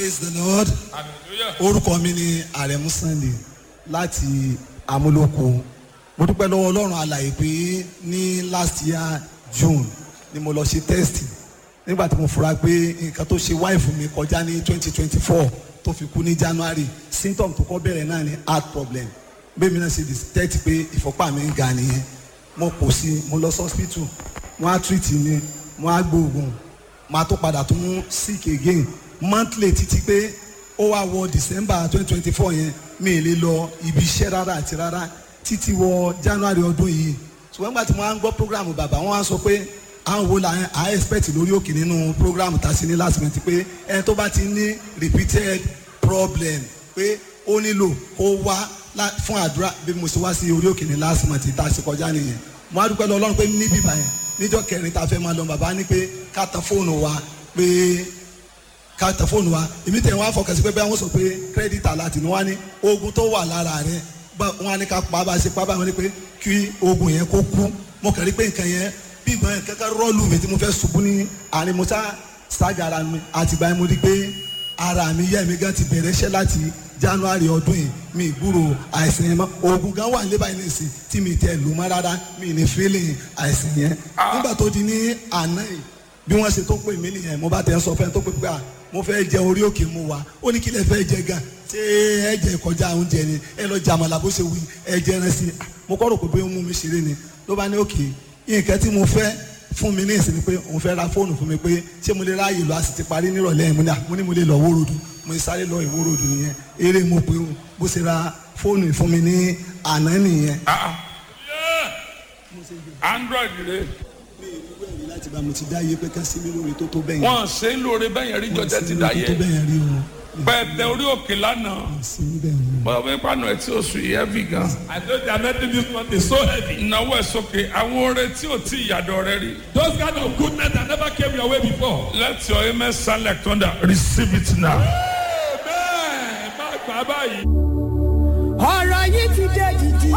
praise the lord hallelujah. orúkọ mi ni àrẹ̀mú sunday láti amúlòkó mo dúpẹ́ lọ́wọ́ ọlọ́run alàyè pé ní last year june ni mo lọ ṣe test nígbà tí mo fura pé nǹkan tó ṣe wáìfù mi kọjá ní twenty twenty four tó fi kú ní january symptom tó kọ́ bẹ̀rẹ̀ náà ni heart problem bẹ́ẹ̀ mi náà ṣe detect pé ìfọ́pá mi ń ga nìyẹn mo kò sí mo lọ sí hospital wọ́n á treat mi wọ́n á gbóògùn máa tó padà tún sick again monthly títí pé ó wá wọ december twenty twenty four yẹn mi ì lè lọ ibi iṣẹ́ rárá àti rárá títí wọ january ọdún yìí ṣùgbọ́n nígbà tí mo wá ń gbọ́ program bàbá wọn wá sọ pé àwọn wo la à expect lórí òkè nínú program tá a ṣe ní last minute pé ẹni tó bá ti ní repeated problem pé ó nílò kó wá lá- fún àdúrà bí mo ṣe wá sí orí òkè ní last month tá a ṣe kọjá nìyẹn mo á dúpẹ́ lọ ọlọ́run pé níbí báyẹn níjọ́ kẹrin tá a fẹ́ máa lọ bàbá ní pé ká tan fóònù wa pé ká tẹ fóònù wa èmi tẹ̀ wọ́n á fọkàn sí pé bẹ́ẹ̀ wọ́n sọ pé credit alert ni wọ́n á ní oògùn tó wà lára rẹ̀ bá- wọ́n á ní ká pa bá a ṣe pa báyìí wọ́n ní pé kí oògùn yẹn kó kú mo kàn rí pé nǹkan yẹn bí ìgbọ́n yẹn kẹ́kẹ́ rọ́ọ̀lù mi tí mo fẹ́ ṣubú ní àárín mo sá ṣáàgà ara mi àtìgbà yẹn mo rí pé ara mi yẹ́ mi gan ti bẹ̀rẹ̀ iṣẹ́ láti january ọdún yìí mi ìgbúrò àìsàn yẹn mọ́ oògùn gan wà nílé báyìí nìsín tí mi tẹ̀ lù mọ́ rárá mi ní feeling àìsàn yẹn nígbà tó di ní àná yìí bí wọ́n ṣe tó pè mí nìyẹn mo bá tẹ̀ ń sọ fẹ́ tó pé pé à mo fẹ́ jẹ orí òkè mu wa ó ní kí lè fẹ́ jẹ gan ṣé ẹ jẹ kọjá oúnjẹ ni ẹ lọ jẹ àmàlà bó ṣe wí ẹ jẹ ẹran sí i mo kọ́ rò pé bóyá ó mú mi ṣeré ni ló bá ní òkè nǹkan tí mo fẹ́ fún mi ní ìsinmi pé òun fẹ́ ra fóònù fún mi pé ṣé mo lè ráàyè lọ a sì ti parí nírọ̀lẹ́ yẹn mo ní à mo ní mo lè lọ wórodù mo ní sáré lọ ìwórodù nìyẹn eré mo pé o bó ṣe ra fóònù fún mi ní àná nìyẹn. Ah, ah. Yeah. android rẹ mi ì rí wẹ̀rí láti bá mo ti dá iye pé ká sí mi lórí tó tó bẹ́yẹn. wọn ṣe ń lóore bẹ́ẹ̀ yẹn rí jọjẹ ti dá tó tó yẹ bẹ́yẹn rí o. pẹ̀tẹ orí òkè lánàá sí níbẹ̀ ni. bọ́ọ̀ bẹ́ẹ̀ pàánù ẹ̀ tí ó sùn yìí heavy gan. I know they are making this month is so heavy. ìnáwó ẹ̀ sókè àwọn oore tí ò tí ìyàdọ̀ rẹ rí. Those kind of goodness that never came your way before. let your amen sound like thunder receive it now. Amen. Má gbà báyìí. ọ̀rọ̀ yìí ti dé dìdì.